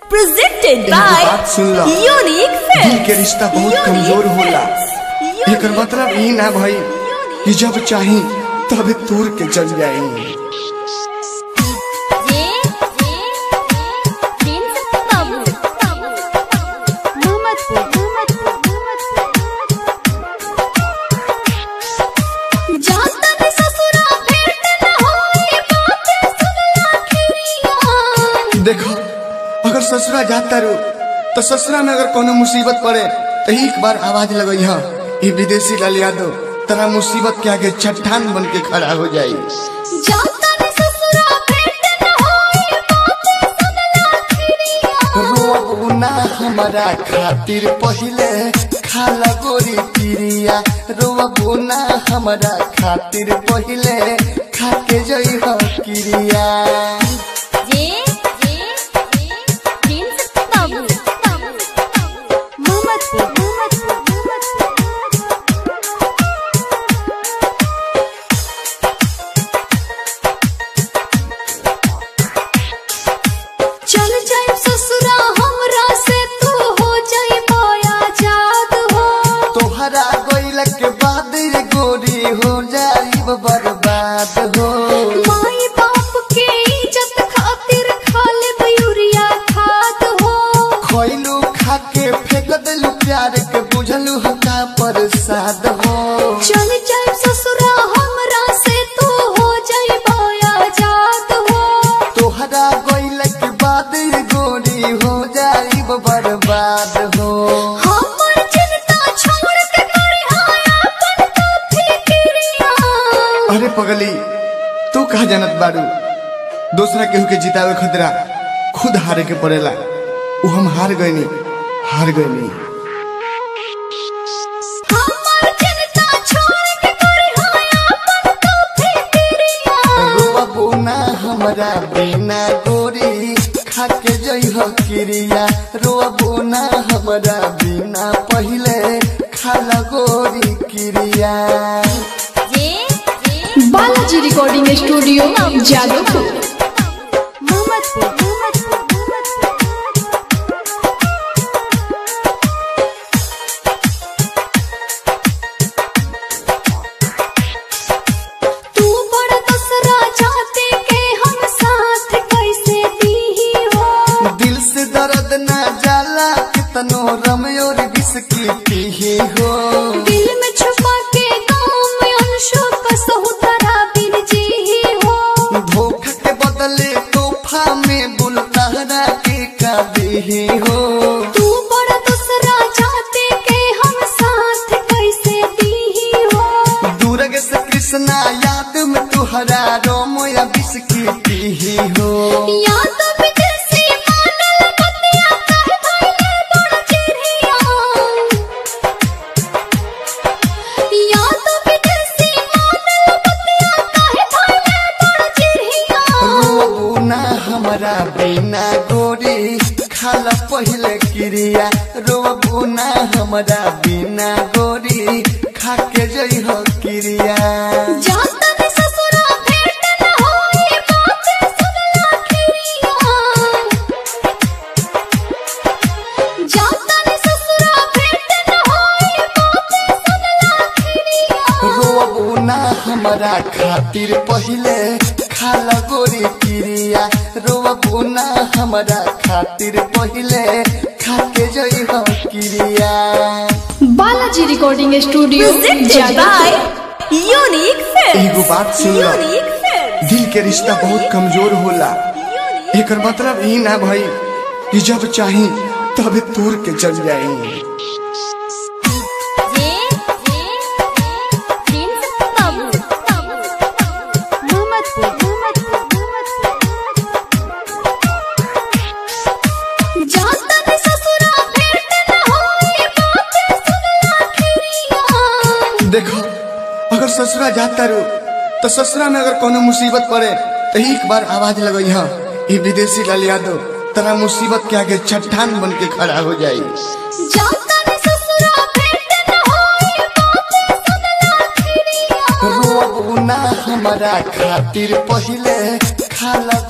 presented एगो by बात सुन लो। Unique Films. दिल के रिश्ता बहुत Unique कमजोर होला। Films. एकर मतलब ई ना भई कि जब चाही तब तूर के चल जाई जे जे प्रिंस बाबू मोहम्मदपुर जाता में ससुरा भेंट न होई बातें सुनला खिरिया देखो अगर ससुरा जाता रो तो ससुरा में अगर कोनो मुसीबत पड़े तो एक बार आवाज लगई हा ये विदेशी लाल यादव तरा मुसीबत के आगे चट्टान बन के खड़ा हो जाई जाता में ससुरा भेंट न होई बातें सुनला खिरिया रोबू ना हमारा खातिर पहिले खाला गोरी पिरिया रोबू ना हमारा खातिर पहिले खाके जई हो किरिया जे जे प्रिंस बाबू मोहम्मदपुर चल जाए ससुरा हमरा से तू हो जाए माया जाद हो तोहरा गोइल के बाद रे गोरी हो जाई बर्बाद हो माई बाप के इज्जत खातिर खा ले यूरिया खाद हो खोइलू खाके फेंक देलू प्यार के बुझलू हका प्रसाद हो चल जाए ससुरा हमरा से तू हो जाए माया जाद हो तोहरा गोइल के बाद रे गोरी हो जाई बर्बाद हो हमर चिंता छोड़ के करे हाया अपन तो फिक्रिया अरे पगली तू कहा जानत बारू दूसरा केहू के जितावे खतरा खुद हारे के पड़ेला उ हम हार गईनी हार गईनी हमर चिंता छोड़ के करे हाया अपन तो फिक्रिया रोबू ना हमरा बिना गोरी खाके जई हो किरिया रोबू ना हमरा बिना पहिले खाला गोरी किरिया जे जे बालाजी रिकॉर्डिंग स्टूडियो जादवपुर मोहम्मदपुर तू बड़ दसरा चाहते के हम साथ कैसे दी हो दिल से दर्द ना जाला कितनो रमयोर बिस्की पीही हो दिल में छुपा के गाँव में अंशों का सहुतरा बिन जी हो धोखा के बदले तोहफा में बुलतारा के का देही हो तू बड़ा दूसरा चाहते के हम साथ कैसे दी हो दूरग से कृष्णा याद में तुहरा रोमो या बिस्की पीही हो या तो विदेशी मानल बतिया कहे भइले बड़ चिड़िया या तो विदेशी मानल बतिया कहे भइले बड़ चिड़िया रोबू ना हमारा बिना गोरी खाला पहिले क्रिया रोबू ना हमारा बिना गोरी खाके जई हो क्रिया जाता में ससुरा भेंट न होई बातें सुनला खिरिया जाता में ससुरा भेंट न होई बातें सुनला खिरिया रोबू ना हमारा खातिर पहिले खाला गोरी क्रिया रोबू ना हमारा खातिर पहिले खाके जई हो क्रिया Balaji recording studio Presented Jadavpur by Unique Films. एगो बात सुन लो। Unique Films. दिल के रिश्ता बहुत कमजोर होला Unique एकर मतलब ई ना भई कि जब चाही तब तूर के चल जाई जे जे प्रिंस बाबू मोहम्मदपुर जाता में ससुरा भेंट न होई बातें सुनला खिरिया देखो अगर ससुरा जाता रो तो ससुरा में अगर कोनो मुसीबत पड़े तो एक बार आवाज लगई हा ये विदेशी लाल यादव तरा मुसीबत के आगे चट्टान बन के खड़ा हो जाई जाता में ससुरा भेंट न होई बातें सुनला खिरिया रोबू ना हमारा खातिर पहिले खाला